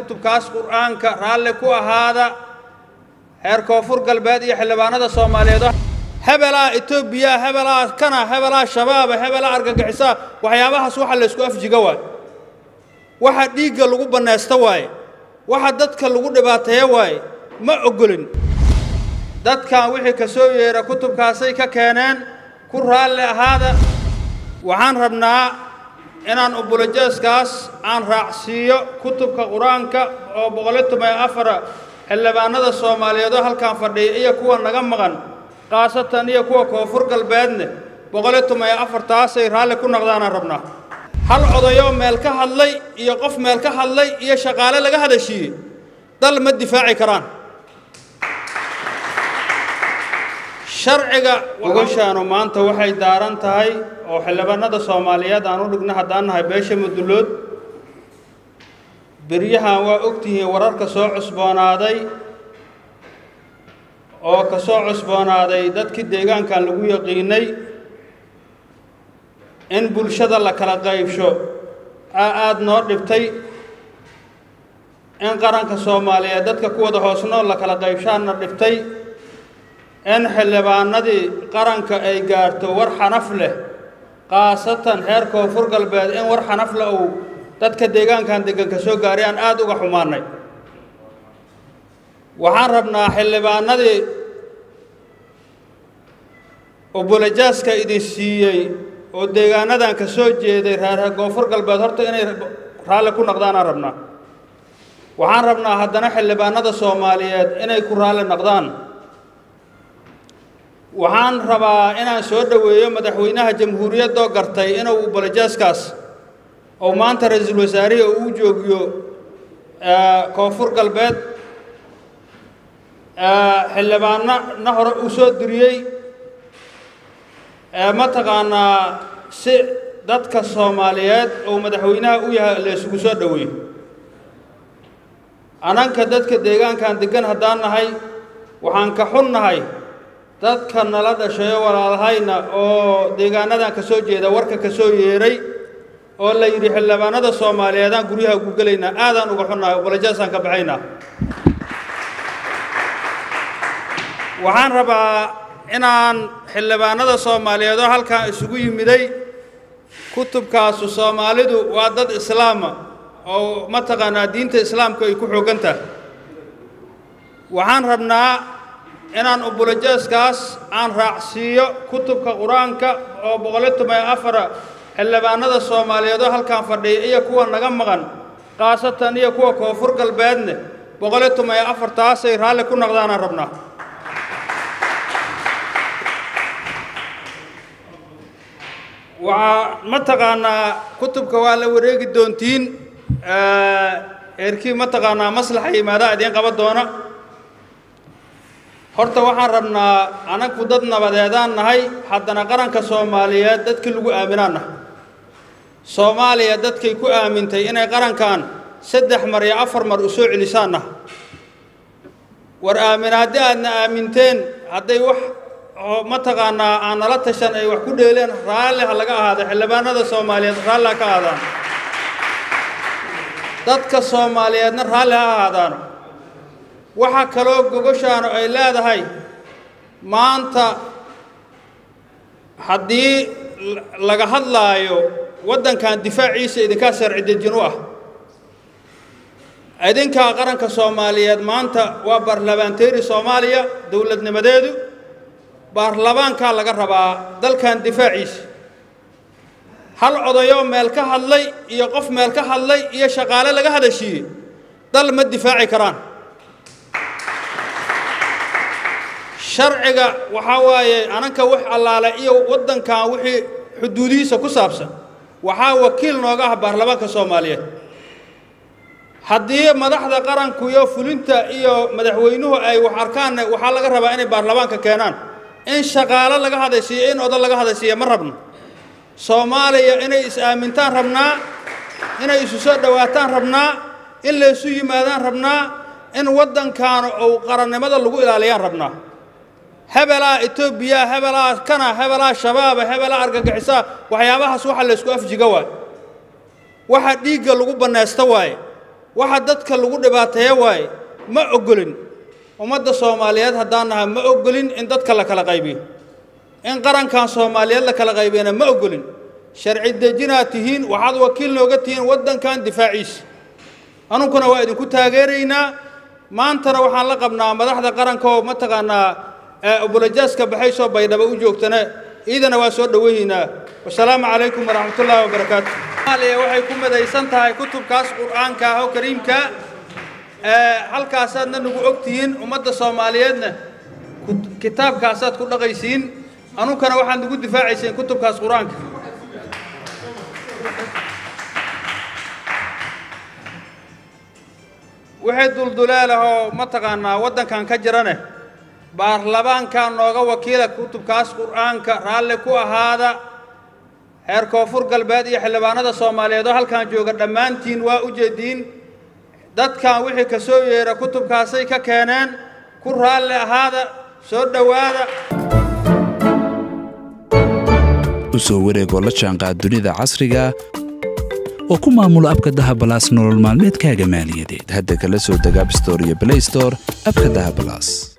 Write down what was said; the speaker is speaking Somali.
kutubkaas qur'aanka raalli ku ahaada heer koonfur galbeed iyo xildhibaanada soomaaliyeed hebelaa etoobiya hebelaa kana hebelaa shabaaba hebelaa argagixisaa waxyaabahaas waxa laysku afjiga waaye waxa dhiigga lagu bannaysto waaye waxa dadka lagu dhibaateeyo waaye ma oggolin dadkan wixii ka soo yeera kutubkaasay ka keeneen ku raalli ahaada waxaan rabnaa inaan ubulajeeskaas aan raacsiiyo kutubka qur-aanka oo boqoliyo toban iyo afara xildhibaanada soomaaliyeed oo halkan fadhiya iyo kuwa naga maqan khaasatan iyo kuwa koonfur galbeedne boqoliyo toban iyo afartaasay raalli ku noqdaanaan rabnaa hal odayoo meel ka hadlay iyo qof meel ka hadlay iyo shaqaale laga hadashiiyey dal ma difaaci karaan sharciga ogashaanu maanta waxay daaran tahay oo xildhibaanada soomaaliyeed aan u dhigno haddaan nahay beesha mudullood beryahan waa ogtihiin wararka soo cusboonaaday oo ka soo cusboonaaday dadkii deegaankan lagu yaqiinay in bulshada la kala qaybsho aa aada noo dhibtay in qaranka soomaaliyeed dadka ku wada hoosnool la kala qaybshaanna dhibtay in xildhibaanadii qaranka ay gaarto war xanaf leh khaasatan reer koonfur galbeed in war xanaf leh uu dadka deegaankan deganka soo gaaray aan aada uga xumaannay waxaan rabnaa xildhibaanadii ubulajaaska idin siiyey oo deegaanadan ka soo jeeday reer koonfur galbeed horta inay raalli ku noqdaanaan rabnaa waxaan rabnaa haddana xildhibaanada soomaaliyeed inay ku raalli noqdaan waxaan rabaa inaan soo dhoweeyo madaxweynaha jamhuuriyaddoo gartay inuu ubulajaaskaas oo maanta ra-iisul wasaarihi uu joogiyo koonfur galbeed xildhibaanno na hore uu soo diriyey mataqaanaa si dadka soomaaliyeed oo madaxweynaha u yahay la isugu soo dhoweeyo ananka dadka deegaankan deggan haddaan nahay waxaan ka xun nahay dadka nala dhashayo walaalahayna oo deegaanadan ka soo jeeda warka ka soo yeeray oo la yidhi xildhibaanada soomaaliyeedaan guryaha ugu gelaynaa aadaan uga xunnahay ubalajaasaan ka baxaynaa waxaan rabaa inaan xildhibaanada soomaaliyeed oo halkan isugu yimiday kutubkaasu soomaalidu waa dad islaama oo mataqaanaa diinta islaamka ay ku xoogan tahay waxaan rabnaa inaan ubulajaaskaas aan raacsiiyo kutubka qur-aanka oo boqoliyo toban iyo afara xildhibaanada soomaaliyeed oo halkan fadhiya iyo kuwa naga maqan khaasatan iyo kuwa koonfur galbeedne boqoliyo toban iyo afartaasay raalli ku noqdaanaan rabnaa waxaa mataqaanaa kutubka waa la wareegi doontiin eerkii mataqaanaa maslaxa yimaadaa idiin qaban doona horta waxaan rabnaa anagu dad nabadeedaan nahay haddana qaranka soomaaliyeed dadkii lagu aaminaan nahay soomaaliya dadkay ku aamintay inay qarankan saddex mar iyo afar mar u soo celisaan nahay war aaminaaddi aadna aaminteen hadday wax mataqaanaa aan nala tashan ay wax ku dheeleen raalli ha laga ahaado xildhibaanada soomaaliyeed raalli ha ka ahaadaan dadka soomaaliyeedna raalli ha ahaadaano waxaa kaloo gogoshaanu ay leedahay maanta haddii laga hadlaayo waddankan difaaciisa idinkaa sharci dejin u ah idinkaa qaranka soomaaliyeed maanta waa baarlamaanteeri soomaaliya dowladnimadeedu baarlamaankaa laga rabaa dalkan difaaciisa hal odayoo meel ka hadlay iyo qof meel ka hadlay iyo shaqaale laga hadashiiyey dal ma difaaci karaan sharciga waxaa waaye ananka wax allaale iyo waddankan wixii xuduudihiisa ku saabsan waxaa wakiil nooga ah baarlamaanka soomaaliyeed haddii madaxda qaranku iyo fulinta iyo madaxweynuhu ay wax arkaanne waxaa laga rabaa inay baarlamaanka keenaan in shaqaalo laga hadashiiyo in odan laga hadashiiya ma rabno soomaaliya inay is-aamintaan rabnaa inay isu soo dhowaataan rabnaa in laysu yimaadaan rabnaa in waddankaana ou qarannimada lagu ilaaliyaan rabnaa hebelaa etoobiya hebelaa kana hebelaa shabaaba hebelaa argagixisaa waxyaabahaas waxa laysku afjiga waaye waxa dhiigga lagu bannaysto waaye waxa dadka lagu dhibaateeyo waaye ma ogolin ummadda soomaaliyeed haddaan nahay ma ogolin in dadka la kala qaybiyo in qarankan soomaaliyeed la kala qaybiyana ma ogolin sharci dejinaad tihiin waxaad wakiil nooga tihiin waddankan difaaciisa anunkuna waa idinku taageeraynaa maantana waxaan la qabnaa madaxda qaranka oo mataqaanaa obulajaaska baxaysoo baydhaba u joogtana ciidana waa soo dhoweynaa wasalaamu calaykum waraxmatullaahi wabarakaatu soomaaliya waxay ku madaysan tahay kutubkaas qur'aanka ah oo kariimka halkaasaadna nagu og tihiin ummadda soomaaliyeedna kitaabkaasaad ku dhaqaysiin anunkana waxaad nagu difaacayseen kutubkaas qur-aanka wixii duldulaalahoo mataqaanaa waddankan ka jirane baarlamaankaa nooga wakiila kutubkaas qur'aanka raalli ku ahaada heer koonfur galbeed iyo xildhibaanada soomaaliyeed oo halkan jooga dhammaantiin waa u jeediin dadkan wixii ka soo yeera kutubkaasay ka keeneen ku raalli ahaada soo dhowaada u soo wareegoo la jaanqaad dunida casriga oo ku maamula abka dahabalaas nolol maalmeedkaaga maaliyadeed hadda kala soo deg abstore iyo blaystore abka dahabalaas